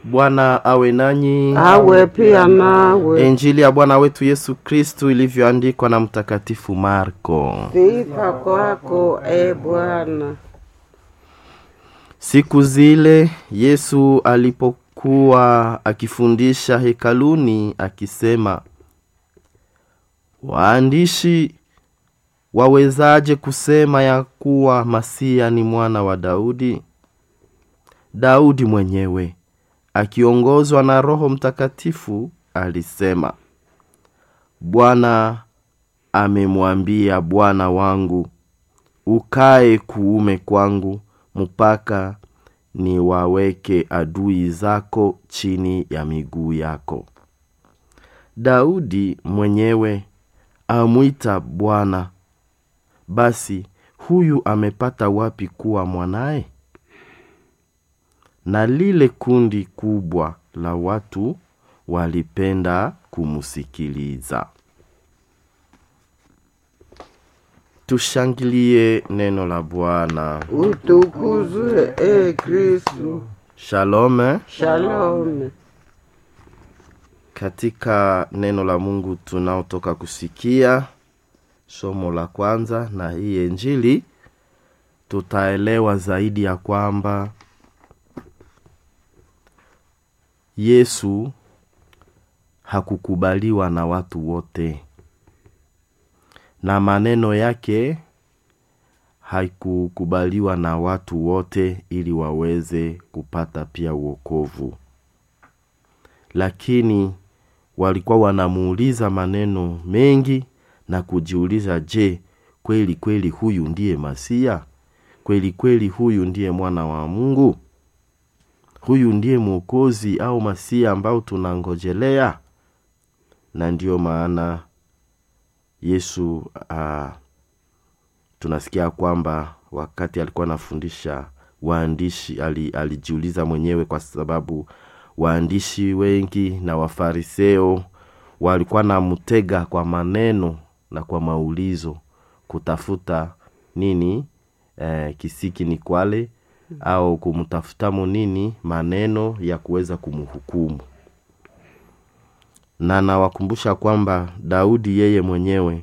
Bwana awe nanyi. awe pia nawe. Injili ya Bwana wetu Yesu Kristu ilivyoandikwa na Mtakatifu Marko. Sifa kwako e Bwana. Siku zile Yesu alipokuwa akifundisha hekaluni akisema, waandishi wawezaje kusema ya kuwa Masia ni mwana wa Daudi? Daudi mwenyewe akiongozwa na Roho Mtakatifu alisema, Bwana amemwambia Bwana wangu, ukae kuume kwangu mpaka niwaweke adui zako chini ya miguu yako. Daudi mwenyewe amwita Bwana. Basi huyu amepata wapi kuwa mwanaye? Na lile kundi kubwa la watu walipenda kumsikiliza. Tushangilie neno la Bwana. Utukuzwe e Kristu. Shalom. Shalom. Katika neno la Mungu tunaotoka kusikia somo la kwanza na hii Injili, tutaelewa zaidi ya kwamba Yesu hakukubaliwa na watu wote, na maneno yake haikukubaliwa na watu wote ili waweze kupata pia uokovu, lakini walikuwa wanamuuliza maneno mengi na kujiuliza, je, kweli kweli huyu ndiye Masia? Kweli kweli huyu ndiye mwana wa Mungu? Huyu ndiye Mwokozi au Masia ambao tunangojelea? Na ndiyo maana Yesu uh, tunasikia kwamba wakati alikuwa anafundisha waandishi ali, alijiuliza mwenyewe kwa sababu waandishi wengi na wafariseo walikuwa na mtega kwa maneno na kwa maulizo kutafuta nini eh, kisiki ni kwale au kumtafutamo nini maneno ya kuweza kumhukumu na nawakumbusha kwamba daudi yeye mwenyewe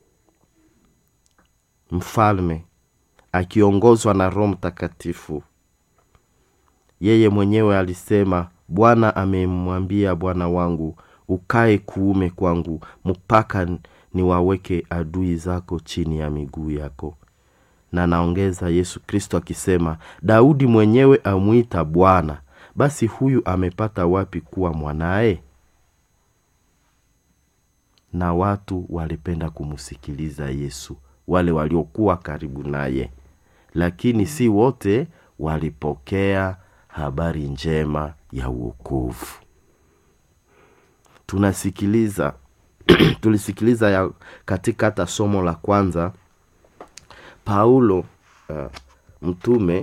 mfalme akiongozwa na roho mtakatifu yeye mwenyewe alisema bwana amemwambia bwana wangu ukae kuume kwangu mpaka niwaweke adui zako chini ya miguu yako na naongeza yesu kristo akisema daudi mwenyewe amwita bwana basi huyu amepata wapi kuwa mwanaye na watu walipenda kumsikiliza yesu wale waliokuwa karibu naye lakini si wote walipokea habari njema ya uokovu tunasikiliza tulisikiliza ya katika hata somo la kwanza paulo uh, mtume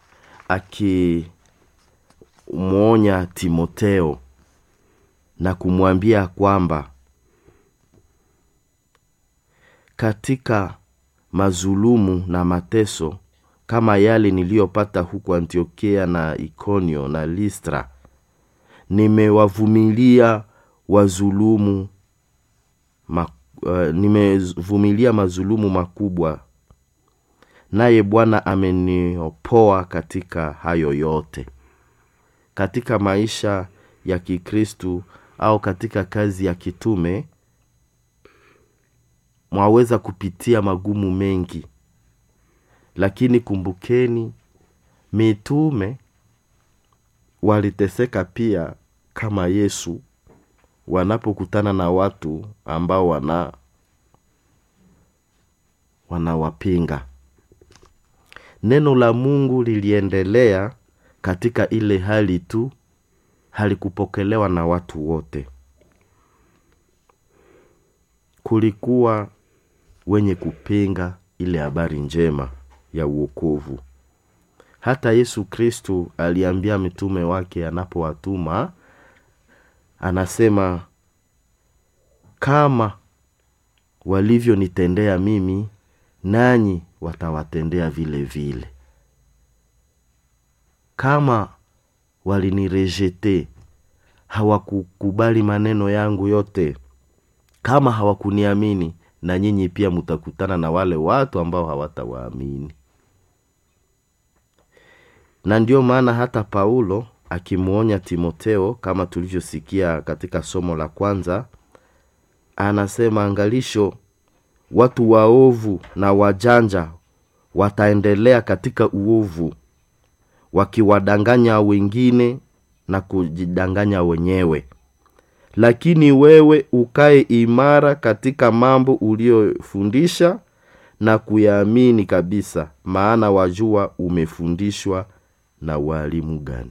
akimwonya timoteo na kumwambia kwamba katika mazulumu na mateso kama yale niliyopata huku antiokia na ikonio na listra nimewavumilia wazulumu ma, uh, nimevumilia mazulumu makubwa naye bwana ameniopoa katika hayo yote katika maisha ya kikristu au katika kazi ya kitume mwaweza kupitia magumu mengi lakini kumbukeni mitume waliteseka pia kama yesu wanapokutana na watu ambao wana wanawapinga neno la mungu liliendelea katika ile hali tu halikupokelewa na watu wote kulikuwa wenye kupinga ile habari njema ya uokovu hata yesu kristu aliambia mitume wake anapowatuma anasema kama walivyonitendea mimi nanyi watawatendea vile vile kama walinirejete hawakukubali maneno yangu yote kama hawakuniamini na nyinyi pia mtakutana na wale watu ambao hawatawaamini na ndio maana hata paulo akimwonya timoteo kama tulivyosikia katika somo la kwanza anasema angalisho watu waovu na wajanja wataendelea katika uovu wakiwadanganya wengine na kujidanganya wenyewe lakini wewe ukae imara katika mambo uliyofundisha na kuyaamini kabisa maana wajua umefundishwa na walimu gani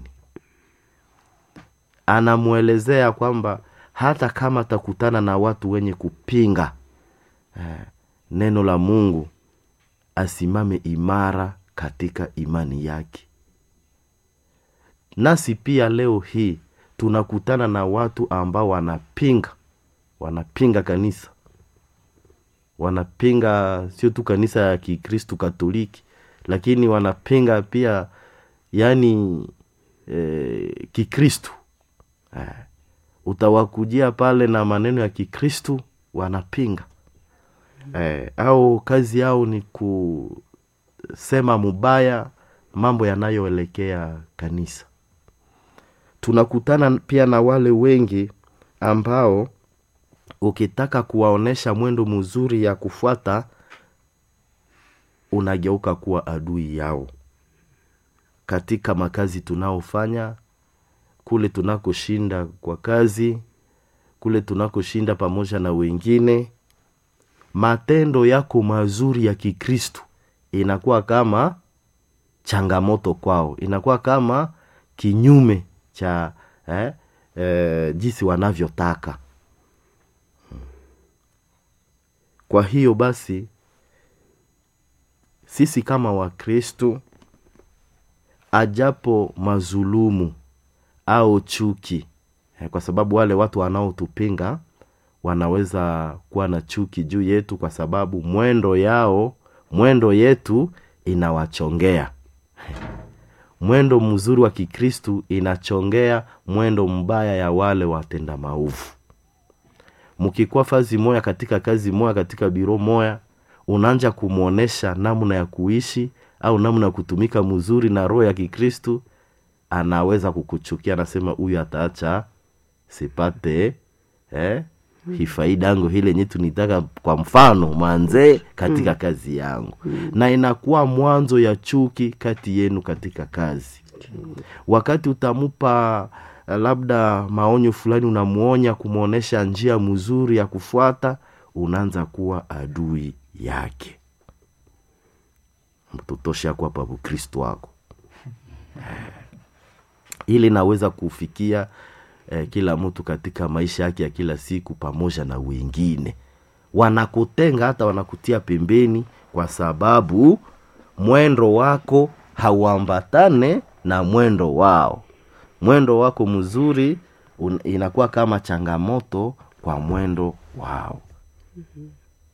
anamwelezea kwamba hata kama atakutana na watu wenye kupinga eh, neno la mungu asimame imara katika imani yake nasi pia leo hii tunakutana na watu ambao wanapinga wanapinga kanisa wanapinga sio tu kanisa ya kikristu katoliki lakini wanapinga pia yani eh, kikristu eh, utawakujia pale na maneno ya kikristu wanapinga eh, au kazi yao ni kusema mubaya mambo yanayoelekea kanisa tunakutana pia na wale wengi ambao ukitaka kuwaonyesha mwendo mzuri ya kufuata unageuka kuwa adui yao katika makazi tunaofanya kule tunakoshinda kwa kazi kule tunakoshinda pamoja na wengine matendo yako mazuri ya kikristu inakuwa kama changamoto kwao inakuwa kama kinyume cha eh, eh, jinsi wanavyotaka kwa hiyo basi sisi kama wakristu ajapo mazulumu au chuki eh, kwa sababu wale watu wanaotupinga wanaweza kuwa na chuki juu yetu kwa sababu mwendo yao mwendo yetu inawachongea mwendo mzuri wa kikristu inachongea mwendo mbaya ya wale watenda maovu mkikuwa fazi moya katika kazi moya katika biro moya unaanja kumwonyesha namna ya kuishi au namna ya kutumika mzuri na roho ya kikristu anaweza kukuchukia anasema huyu ataacha sipate eh, hifaida yangu hile yenye tunitaka kwa mfano manzee katika mm. kazi yangu mm. na inakuwa mwanzo ya chuki kati yenu katika kazi mm. wakati utamupa labda maonyo fulani unamuonya kumwonyesha njia mzuri ya kufuata unaanza kuwa adui yake mtotosha kwa pabu kristo wako ili naweza kufikia eh, kila mtu katika maisha yake ya kila siku pamoja na wengine wanakutenga hata wanakutia pembeni kwa sababu mwendo wako hauambatane na mwendo wao mwendo wako mzuri un, inakuwa kama changamoto kwa mwendo wao mm-hmm.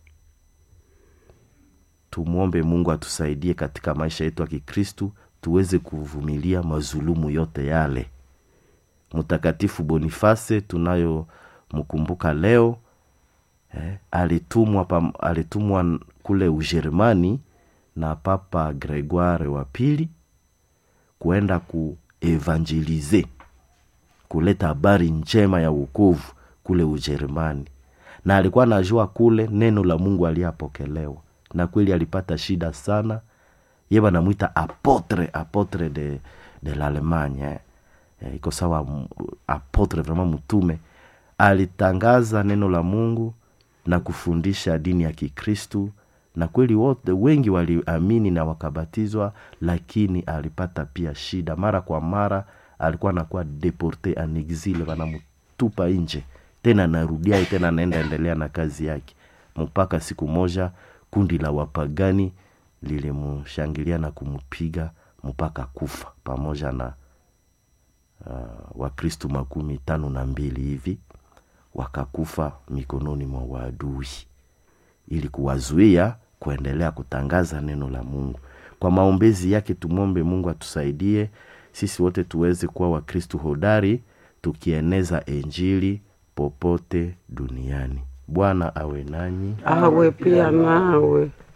tumwombe mungu atusaidie katika maisha yetu ya kikristu tuweze kuvumilia mazulumu yote yale mtakatifu boniface tunayomkumbuka leo eh, alitumwa, pam, alitumwa kule ujerumani na papa gregoire wa pili kuenda kuevangelize kuleta habari njema ya ukovu kule ujerumani na alikuwa anajua kule neno la mungu aliyapokelewa na kweli alipata shida sana ye banamwita apotre apotre de, de l'allemagne eh. eh, iko sawa apotre vraiment mtume alitangaza neno la mungu na kufundisha dini ya kikristu na kweli wote wengi waliamini na wakabatizwa lakini alipata pia shida mara kwa mara alikuwa anakuwa deporte en exile wanamtupa nje tena narudia tena anaenda endelea na kazi yake mpaka siku moja kundi la wapagani lilimshangilia na kumpiga mpaka kufa pamoja na uh, wakristu makumi tano na mbili hivi wakakufa mikononi mwa waadui ili kuwazuia kuendelea kutangaza neno la mungu kwa maombezi yake tumwombe mungu atusaidie sisi wote tuweze kuwa wakristu hodari tukieneza injili popote duniani bwana awe nanyi awe pia nawe